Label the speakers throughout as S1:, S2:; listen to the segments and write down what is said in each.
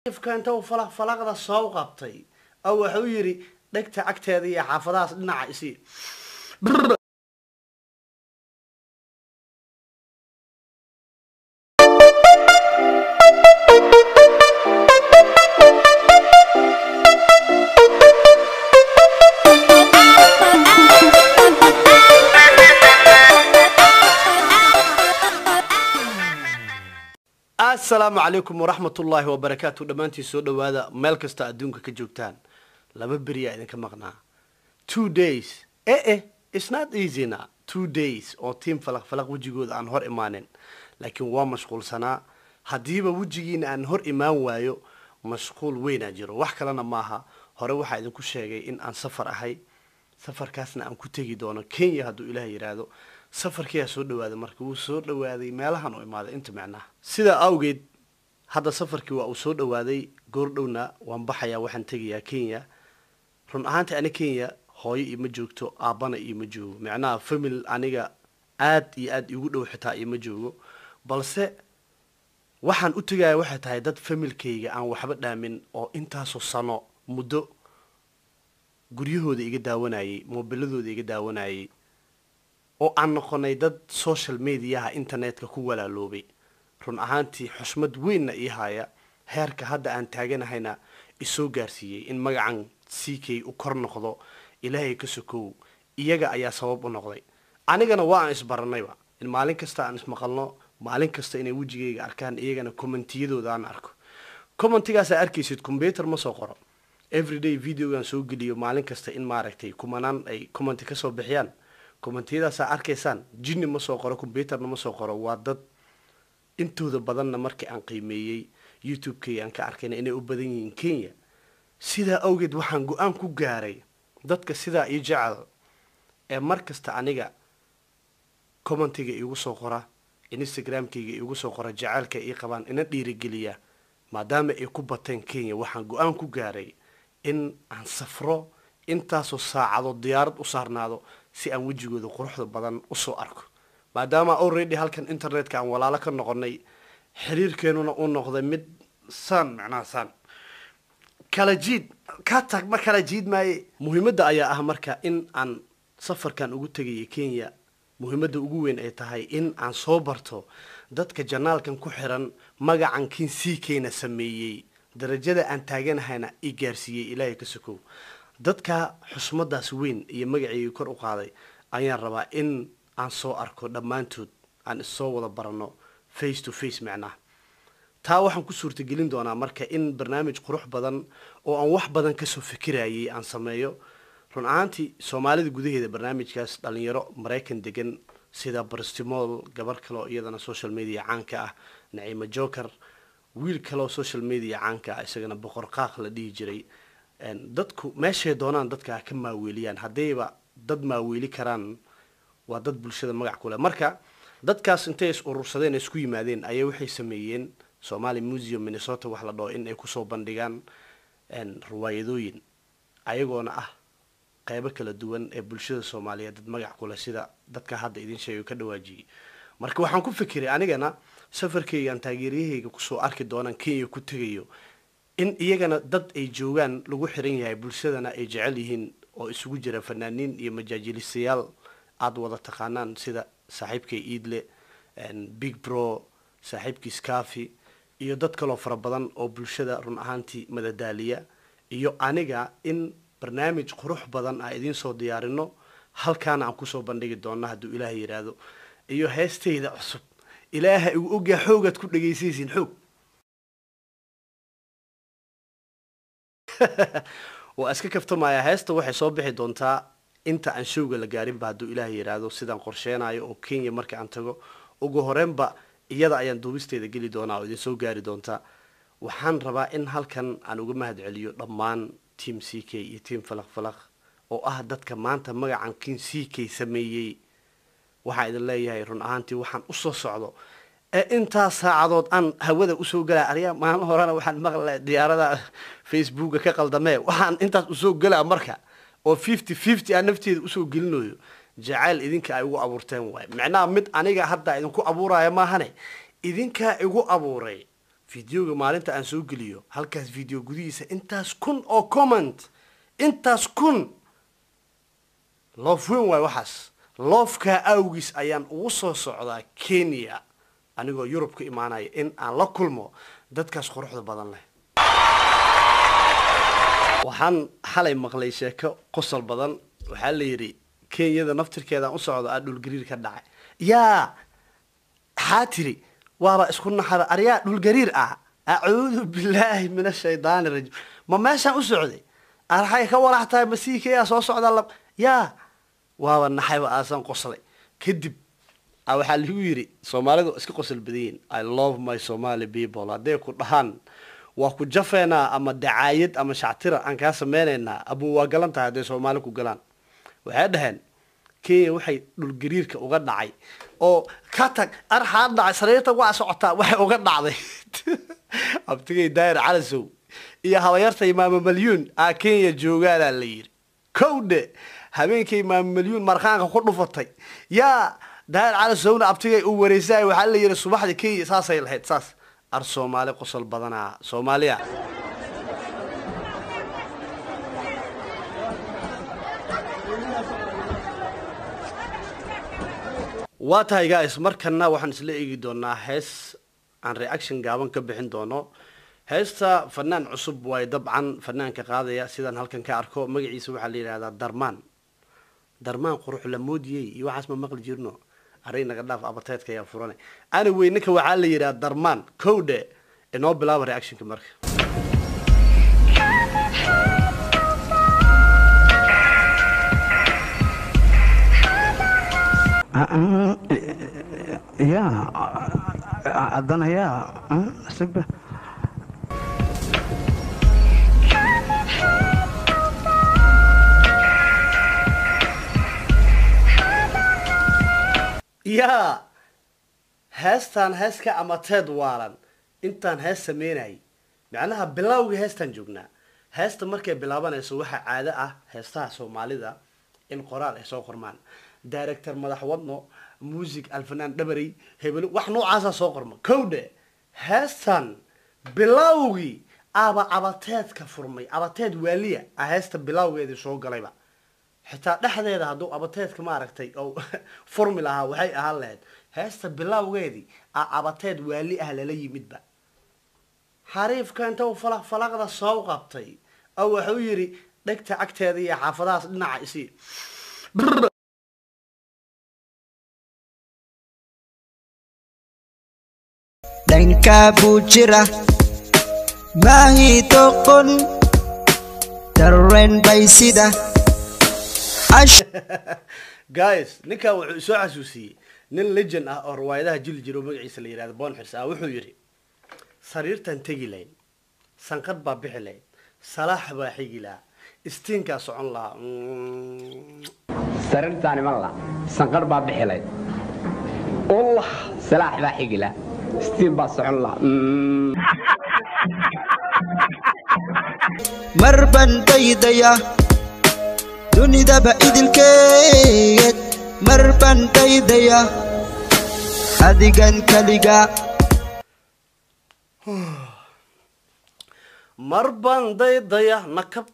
S1: inta uu falaq falaqda soo qabtay oo wuxuu yidhi dhegta cagteeda iyo xaafadahaas dhinaca isi asalaamu calaykum waraxmat ullaahi wabarakaatu dhammaantiin soo dhawaada meel kasta adduunka ka joogtaan laba beriyaa idinka maqnaa two days eh eh it's not easyna two days oo tiam falaq falaq wejigooda aan hor imaanin laakiin waa mashquulsanaa haddiiba wejigiina aan hor imaan waayo mashquul weynaa jiro wax kalena maaha hore waxaa idinku sheegay in aan safar ahay safarkaasna aan ku tegi doono kenya hadduu ilaah yidhaahdo safarkiyaa soo dhawaaday marka wuu soo dhawaaday meelahan u imaaday inta micnaha sidaa awgeed hadda safarkii waa uu soo dhawaaday goordhowna waan baxayaa waxaan tegayaa kenya run ahaantii ani kenya hooyo ioma joogto aabbana ioma joogo micnaha famil aniga aad iyo aad igu dhow xitaa ioma joogo balse waxaan u tegaya waxay tahay dad familkayga aan waxba dhaamin oo intaasoo sano muddo guryahooda iga daawanayay moobiladooda iga daawanayay oo aan noqonay dad social mediaha internetka ku walaaloobay run ahaantii xushmad weynna ii haya heerka hadda aan taaganahayna isoo gaarsiiyey in magacan c k u kor noqdo ilaahay ka sokow iyaga ayaa sabab u noqday anigana waa aan isbaranayba in maalin kasta aan ismaqalno maalin kasta inay wejigayga arkaan iyagana commentiyadooda aan arko commentigaasaa arkaysid combyuter ma soo qoro everyday videogaan soo geliyo maalin kasta in maaragtay kumanaan ay commenti kasoo bixiyaan commentiyadaasaa arkaysaan jinni ma soo qoro combyuterna ma soo qoro waa dad intooda badanna markii aan qiimeeyey youtube-kay aan ka arkayna inay u badan yihiin kenya sidaa awgeed waxaan go-aan ku gaaray dadka sidaa ii jecel ee mar kasta aniga commentiga iigu soo qora instagram-kayga iigu soo qora jaceylka ii qabaan ina dhiirigeliya maadaama ay ku bateen kenya waxaan go-aan ku gaaray in aan safro intaasoo saacadood diyaarad u saarnaado si aan wejigooda quruxda badan usoo arko maadaama already halkan internetka aan walaalo ka noqonay xiriirkeenuna uu noqday mid saan macnaha saan kala jiid ka tag ma kala jiid maaye muhiimadda ayaa ah marka in aan safarkan ugu tegaya kenya muhiimadda ugu weyn ay tahay in aan soo barto dadka janaalkan ku xiran magacan kin c kna sameeyey darajada aan taaganahayna i gaarsiiyey ilaahay ka sokow dadka xusmadaas weyn iyo magaceyga kor u qaaday ayaan rabaa in aan soo arko dhammaantood aan issoo wada barano face to face macnaha taa waxaan ku suurtagelin doonaa marka in barnaamij qurux badan oo aan wax badan kasoo fikirayay aan sameeyo run ahaantii soomaalida gudaheeda barnaamijkaas dhalinyaro maraykan degan sida brstimool gabar kaleoo iyadana social media caanka ah naciima joker wiil kaleoo social media caanka ah isagana boqor qaaq la dhihi jiray dadku meeshay doonaan dadka ka maaweeliyaan haddayba dad maaweeli karaan waa dad bulshada magac ku leh marka dadkaas intay is urursadeen isku yimaadeen ayay waxay sameeyeen somali museum minnesota wax la dhaho in ay kusoo bandhigaan riwaayadooyin ayagoona ah qeybo kala duwan ee bulshada soomaaliyeed dad magac ku leh sida dadka hadda idin sheegay ka dhawaajiyey marka waxaan ku fikiray anigana safarkaygaan taageeryahayga kusoo arki doonaan kenya ku tegayo in iyagana dad ay joogaan lagu xiran yahay bulshadana ay jecel yihiin oo isugu jira fanaaniin iyo majaajilistayaal aada wada taqaanaan sida saaxiibkay iidle big bro saaxiibkii scafi iyo dad kaloo fara badan oo bulshada run ahaantii madadaaliya iyo aniga in barnaamij qurux badan aan idiin soo diyaarino halkaana aan kusoo bandhigi doona hadduu ilaaha yidhaahdo iyo heestayda cusub ilaaha igu ogyaa xoogaad ku dhegaysaysiin xoog waa iska kaftamaya heesta waxay soo bixi doontaa inta aan showga la gaarinba hadduu ilaah yidhaahdo sidaan qorsheenayo oo kenya marka aan tago ugu horeenba iyada ayaan duubisteeda geli doonaa oo idinsoo gaari doontaa waxaan rabaa in halkan aan uga mahad celiyo dhammaan team c k iyo team falaq falaq oo ah dadka maanta magacan kin c k sameeyey waxaa idin leeyahay run ahaantii waxaan usoo socdo ee intaas saacadood aan hawada usoo galaa aryaa maalin horena waxaan maqla diyaarada facebooka ka qaldamee waxaan intaas usoo galaa marka oo fifty fifty aan nafteeda usoo gelinayo jacayl idinka ay ugu abuurteen waay macnaha mid aniga hadda idinku abuuraya maahane idinkaa igu abuuray videoga maalinta aan soo geliyo halkaas video gudihiisa intaas kun oo comment intaas kun loof weyn waay waxaas loofkaa awgiis ayaan ugu soo socdaa kenya anigoo yurub ka imaanaya in aan la kulmo dadkaas quruxda badan leh waxaan xalay maqlay sheeko qosol badan waxaa la yidhi kenyada naftirkeedaan u socdo aa dhulgariir ka dhacay yaa maxaa tiri waaba isku naxara aryaa dhulgariir ah acuudu billaahi min ashaydaani rajim ma meeshaan u socday arxay ka walax tahay masiikayaa soo socda la yaa waaba naxayba aasan qoslay kadib a waxaa lagu yidhi soomaalidu iska qosol badanyihin i love my somali people hadday ku dhahaan waa ku jafeynaa ama dacaayad ama shactira aan kaa sameynaynaa abu waa galan tahay hadday soomaali ku galaan waxay dhaheen kenya waxay dhulgariirka uga dhacay oo ka tag arxaa dhacay sariirta waa socotaa waxay uga dhacday abtigay daayir calasow iyo habayarta imaamo malyuun aa kenya joogaanaa la yidhi kowdhe habeenkay imaamo malyuun markaanka ku dhufatay yaa daayir calasowna abtigay u wareysay waxaa la yidhi subaxda kenya saasay lahayd saas ar soomaali qosol badanaa soomaaliya waa tahay guys markana waxaan isla eegi doonaa hees aan reaction gaaban ka bixin doono heesta fanaan cusub waay dabcan fanaanka qaadaya sidaan halkan ka arko magaciisa waxaa la yidhahdaa darmaan darmaan qurux la moodiyey iyo waxaas ma maqli jirno array naga dhaaf abateedka ayaa furane ana wey ninka waxaa la yidhaha darmaan kowdhe inoo bilaaba reactionka marka
S2: ya haddana ya sigba
S1: yaa heestaan hees ka amateed waalan intaan hees sameynayay macnaha bilowga heestaan joognaa heesta markay bilaabanayso waxaa caado ah heestaha soomaalida in qoraal ay soo qormaan director madax wadno music alfanaan dhabarey hebelo wax noocaasa soo qorma kowdhe heestan bilowgii aba abateedka furmay abateed waaliya ah heesta bilowgeedii soo galayba xitaa dhexdeeda hadduu abateedka maaragtay oo furmi lahaa waxay ahaan lahayd heesta bilowgeedii a abateed waali ah lala yimidba xariifka inta uu falaq falaqda soo qabtay oo wuxuu yidhi dhegta agteeda iyo xaafadahaas dhinaca isii
S3: dhankaa buu jira maahii toqon dareen bay sida
S1: guys ninkan wuxuu isoo xasuusiyey nin legend ah oo riwaayadaha jili jiro magaciisa la yihahdo bonxirs ah wuxuu yidhi sariirtan tegi lahayn sanqad baa bixi lahayd salaax baa xigi lahaa istiinkaa socon lahaa
S4: sariirtaan iman la sanqar baa bixilayd ullah salaax baa xigila istiin baa socon la
S3: mar baan daydaya dunidaba idilkeed mar baan daydaya adigan kaliga
S1: mar baan daydaya nakab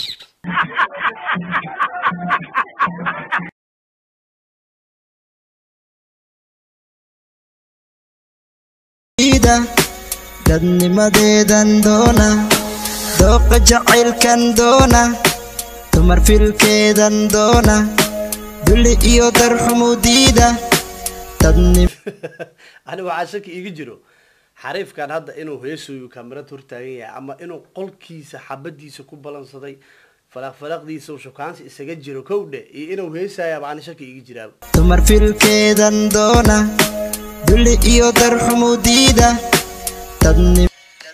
S3: ida dadnimadeedan doona dooqa jacaylkan doona dumar filkeedan doona dulli iyo darxumudiida dadnim
S1: ani waxaa shaki iga jiro xariifkan hadda inuu heesooyu kamarad hortaagan yahay ama inuu qolkiisa xabadiisa ku balansaday falaq falaqdiisa uu shukaansi isaga jiro kowdhe iyo inuu heesayaaba ani shaki iga jiraaba
S3: dumar filkeedan doona dulli iyo darxumudiida dadnim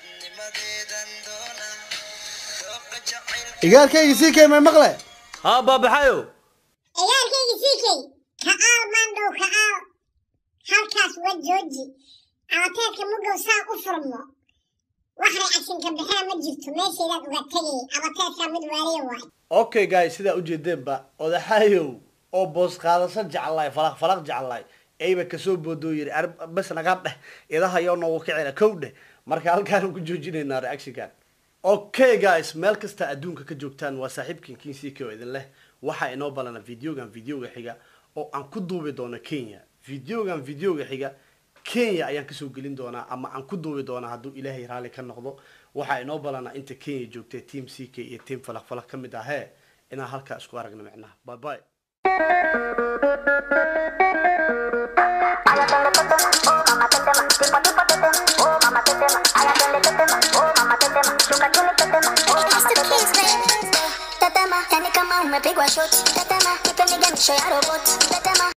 S1: igaalkayga sii keemay maqle haa baabaxayo
S5: ciyaarkayga siikay ka'aal maandhow ka'aal halkaas waa jooji abateedka mugow saa u furmo wax reactionka bixina ma jirto meeshaydaad uga tegay abateedka mid waaliya waay
S1: okay guys sidaa ujeedeenba odaxayow oo boos qaadasho jeclaay falaq falaq jeclaay ayba kasoo boodoo yiri "Ar- bas naga dheh idahayo noogu kicina kow dheh marka halkaan ku joojinaynaa reactionkan okay guys meel kasta adduunka ka joogtaan waa saaxiibkan kinsik oo idin leh waxaa inoo balana videogan videoga xiga oo aan ku duubi doono kenya videogan videoga xiga kenya ayaan kasoo gelin doonaa ama aan ku duubi doonaa hadduu ilaahay raalli ka noqdo waxaa inoo balana inta kenya joogtay team c k iyo team falaq falaq ka mid ahee inaan halkaa isku aragno micnaha bye bye
S6: Tetema, yani kama umepigwa shoti. Tetema, ipe niganisho ya roboti. Tetema.